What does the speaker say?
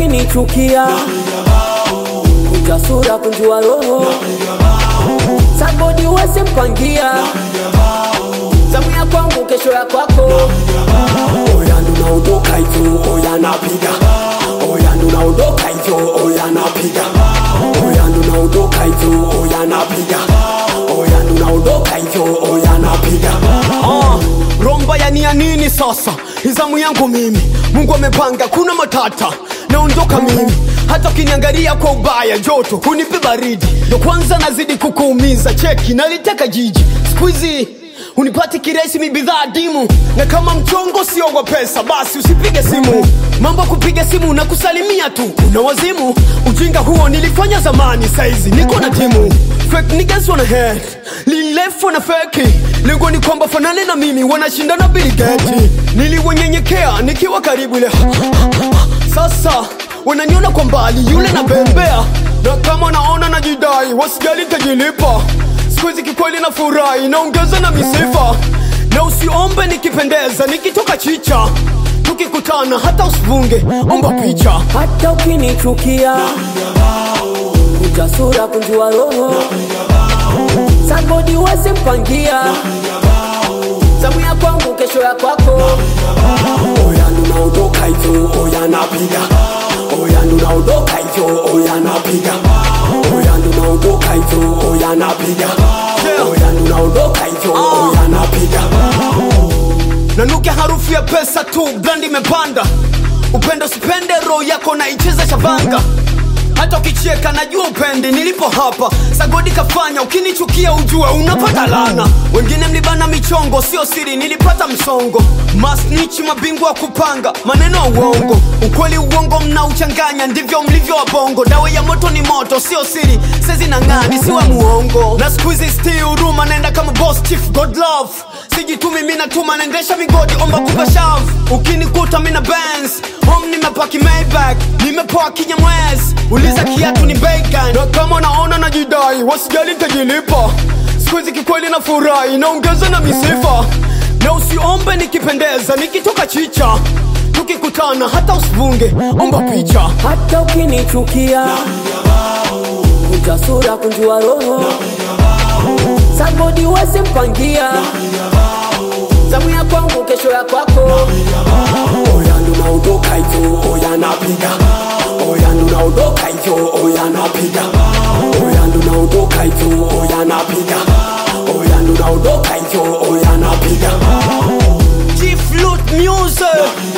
ukinichukia kuja sura kunjua roho sabodi wese mpangia zamu ya kwangu kesho ya kwako oya ndunaondoka hivyo oya napiga oya ndunaondoka hivyo oya napiga oya ndunaondoka hivyo oya napiga oya ndunaondoka hivyo oya napiga Ah, romba ya nia nini sasa izamu yangu mimi mungu amepanga kuna matata naondoka mimi hata ukiniangalia kwa ubaya joto hunipe baridi ndo kwanza nazidi kukuumiza cheki naliteka jiji skuizi unipati kiresi mi bidhaa dimu na kama mchongo sio wa pesa basi usipige simu mambo ya kupiga simu na kusalimia tu una wazimu ujinga huo nilifanya zamani saizi niko na timu fake niggas wanna head lilefu wana feki lengo ni kwamba fanane na mimi wanashindana biligeti niliwanyenyekea nikiwa karibu ile sasa wananiona kwa mbali yule na bembea na kama naona najidai wasijali tajilipa sikuhizi kikweli na furahi naongeza na misifa na usiombe nikipendeza nikitoka chicha tukikutana hata usivunge omba picha hata ukinichukia kuja sura kunjua roho sabodi wese mpangia zamu ya kwangu kesho ya kwako oya ndunaondoka hivyo oya napiga oya ndunaondoka hivyo oya napiga oya ndunaondoka hivyo oya napiga oya ndunaondoka hivyo oya napiga nanukia harufu ya pesa tu brand imepanda upendo sipende roho yako na icheza chavanga hata ukicheka najua upendi nilipo hapa sagodi kafanya ukinichukia ujue unapata lana wengine mlibana michongo sio siri nilipata msongo masnichi mabingwa wa kupanga maneno ya uongo ukweli uongo mnauchanganya ndivyo mlivyo wabongo dawa ya moto ni moto sio siri sezi na ngani siwa muongo na skuizi sti huruma naenda kama boss chief god love sijitumi mi natuma naendesha migodi omba kupa shav ukinikuta mina bands home nimepaki maybach nimepoa kinyamwezi uliza kiatu ni bacon na kama unaona najidai wasijali tajilipa skuizi kikweli na furahi naongeza na misifa na usiombe nikipendeza nikitoka chicha tukikutana hata usivunge omba picha hata ukinichukia kuja sura kunjua roho sabodi wese mpangia zamu ya kwangu kesho ya kwako oya ndunaondoka hivyo oya napiga oya ndunaondoka hivyo oya napiga oya ndunaondoka hivyo oya napiga oya ndunaondoka hivyo oya napiga G-Flute Music